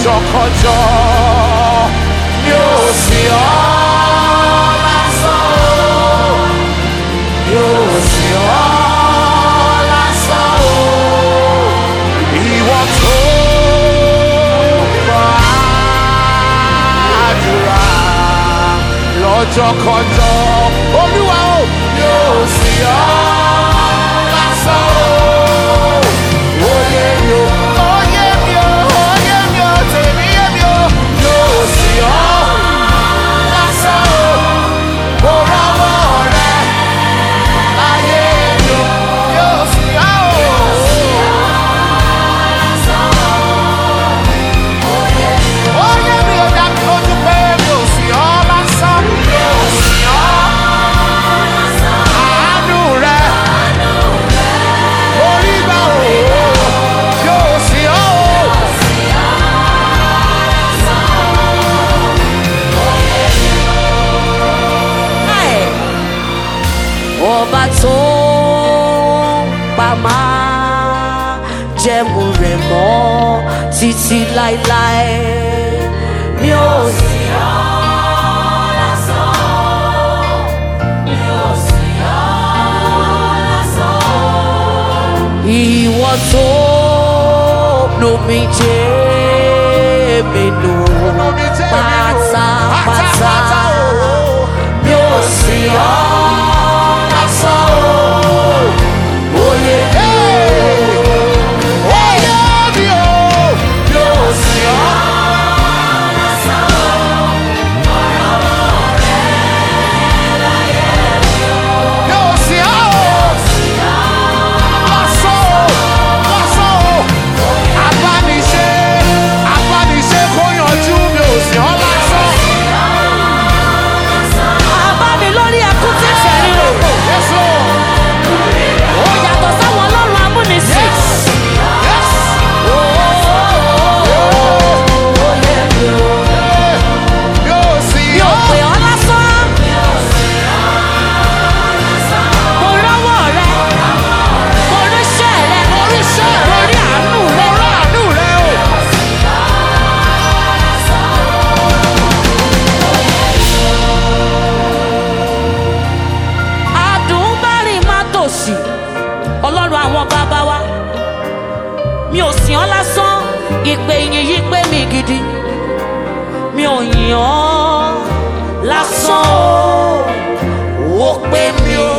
lọ́jọ́kọjọ́ mi ò sí ọ́ lásán o mi ò sí ọ́ lásán o ìwọ tó gbàdúrà lọ́jọ́kọjọ́ olúwa o mi ò sí ọ́ lásán o. Oyè mi o, oyè mi o, oyè mi o, tèmi yé mi o, yóò sí ọ́ lásán o. Mo rọ́wọ́ rẹ láyé mi o, yóò sí ọ́ o. Oyè mi ò dá mi lójú pé mi ò sí ọ́ lásán, mi ò sí ọ́. Àánú rẹ orí gbà o, yóò sí ọ́ o. Ẹ̀, ọba tó pa máa jẹ́mu rẹ̀ mọ́ títí láéláé mi ò sí ọ́ lásán mi ò sí ọ́ lásán ìwọ tó lomi jẹ́ mi nù Omi jẹ́ mi nù. pátápátá Pátápátá o. mi ò sí ọ́ lásán o oyè Oyè mi o, yóò sí ọ́. Yóò sí ọ́ o. Lásán o, lásán o. Abániṣe, abániṣe kó yanjú mi ò sí ọ́ lásán. àbámi lórí ẹkún tí ìfẹ́ ríro Yes, Lord. ó yàtọ̀ sáwọn ọlọ́run amúnisìn. Yes. Yóò sí mi ò ọ́. pè ọ́ lásán. mo rọ́wọ́ rẹ mo ríṣẹ́ rẹ mo Oríṣẹ́ rẹ. mo rí àánú rẹ. Mo ráàánú rẹ o. àdùnbárìn má tòṣì ọlọ́run àwọn bàbá wa mi ò sìn ọ́ lásán ìpè yìí yí pé mi gidi mi ò yìn ọ́ lásán o ó pé mi o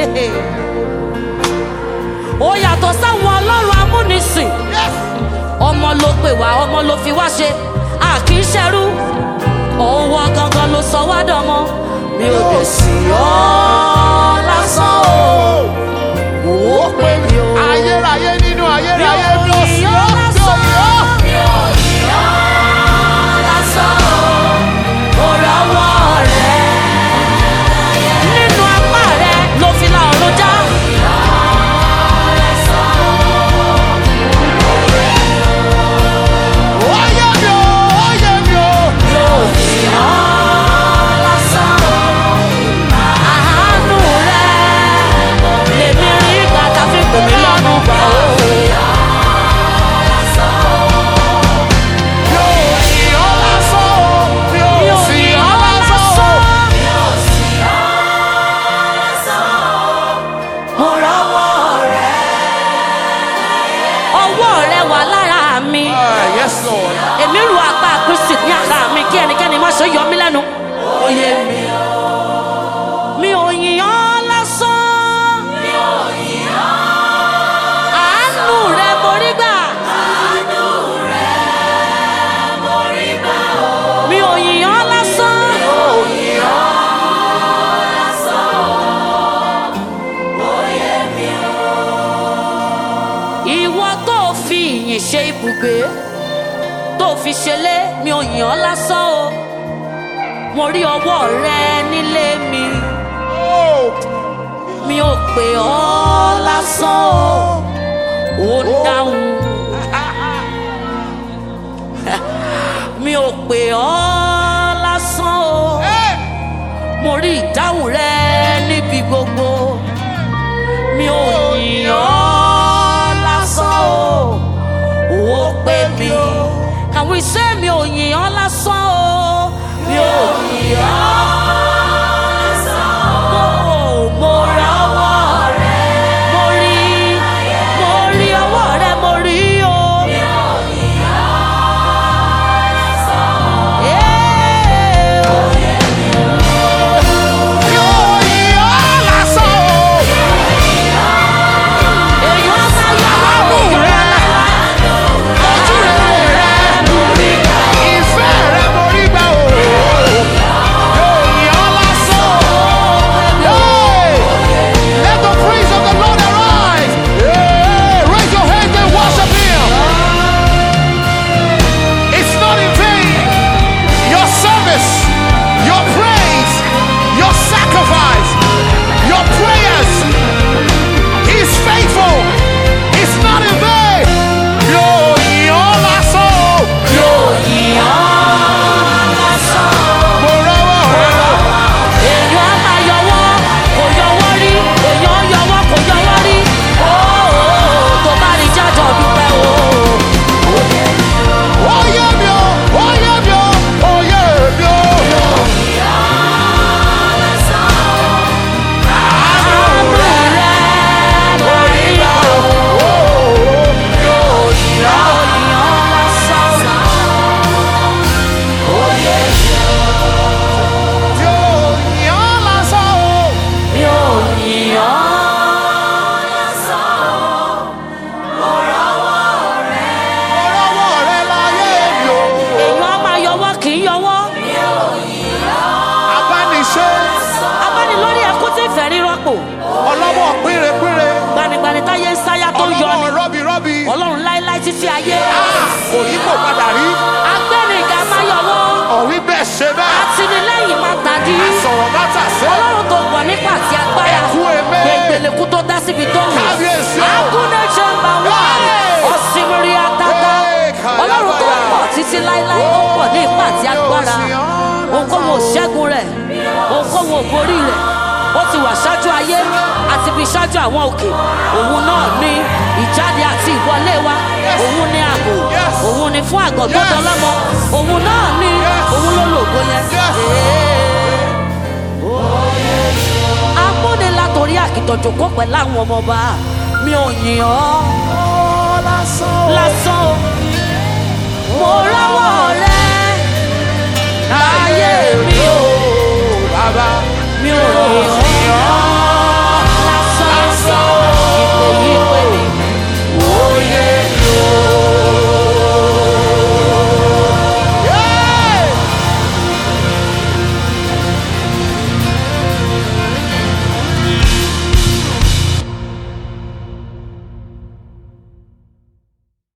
ó yàtọ̀ sáwọn ọlọ́run amúnisìn Yes. ọmọ ló pè wá ọmọ ló fi wá ṣe a kì í ṣẹrú òun gangan ló sọ wá dọmọ mi ò lè sìn ọ́ lásán o ó pè mí o. Ayérayé nínú ayérayé Mi mi ò ò sí yìn ọ́. ọ́ Mi ò lásán. yìn ọ́. Mi ò yìn ọ́ lásán o. Mo rọ́wọ́ rẹ. Nínú apá rẹ ló fi la ọ̀run já. Oyè mi o, oyè mi o. Mi ò yìn ọ́ lásán o. Àánú rẹ lèmi rí ìgbà tá a fi pè mí lọ́nu gbà o. Mi ò yìn ọ́ lásán o. Mi ò Mi ò sì yìn ọ́ ọ́ lásán o. lásán. Mo rọ́wọ́ rẹ. Ọwọ́ rẹ wà lára mi. Ah, Yes, Lord. Èmi ru apá Kristi ní ara mi kí ẹnikẹ́ni má ṣe yọ mí lẹ́nu. Oyè mi. Mi ò yìn ọ́ lásán. Mi ò yìn ọ́. Àánú rẹ mo rí gbà. Àánú rẹ mo rí gbà. Mi ò yìn ọ́ lásán. Mi ò yìn ọ́ lásán. Oyè mi o. Ìwọ tó fi ìyìn ṣe ibùgbé tó fi ṣẹlẹ̀ mi ò yìn ọ́ lásán o mo rí ọwọ́ rẹ nílé mi Oh, mi ò pè ọ́ lásán o ò ń dáhùn mi ò pè ọ́ lásán o hey. mo rí ìdáhùn rẹ níbi gbogbo mi ò yìn ọ́ lásán o ò pè mí can we say mi títí ayé Ah, kò yí kò padà rí agbẹ́nìgà máa yọ̀wọ́ ọ̀rí bẹ́ẹ̀ ṣe bẹ́ẹ̀ àtìlẹ́yìn máa tàdí àsọ̀rọ̀ má tà sí ọlọ́run tó gbọ̀ nípa àti agbára Ẹ̀kú ẹ̀mẹ́. gbẹ̀gbẹ̀lẹ̀kú tó dá síbi tó wù Kábíyèsí o. agúnlẹ̀ jẹ́mbà wà Hey. ọ̀sìnmìrì àtàtà Hey, kàyábàyà. ọlọ́run tó pọ̀ títí láéláé ó pọ̀ ní ipa àti agbára ohunkóhun ò ṣẹ́gun rẹ̀ ohunkóhun ò borí rẹ̀ ó ti wà ṣáájú ayé àti fi ṣáájú àwọn òkè òun náà ní ìjáde àti ìwọlé wa òun ní ààbò Yes. òun ní fún àgọ́ tó Yes. dọlọ́mọ òun náà ní Yes. òun ló lògo yẹn. Yes. Ee amúnilá torí àkìtọ̀jọ̀kọ́ pẹ̀lú àwọn ọmọọba mi ò yìn ọ́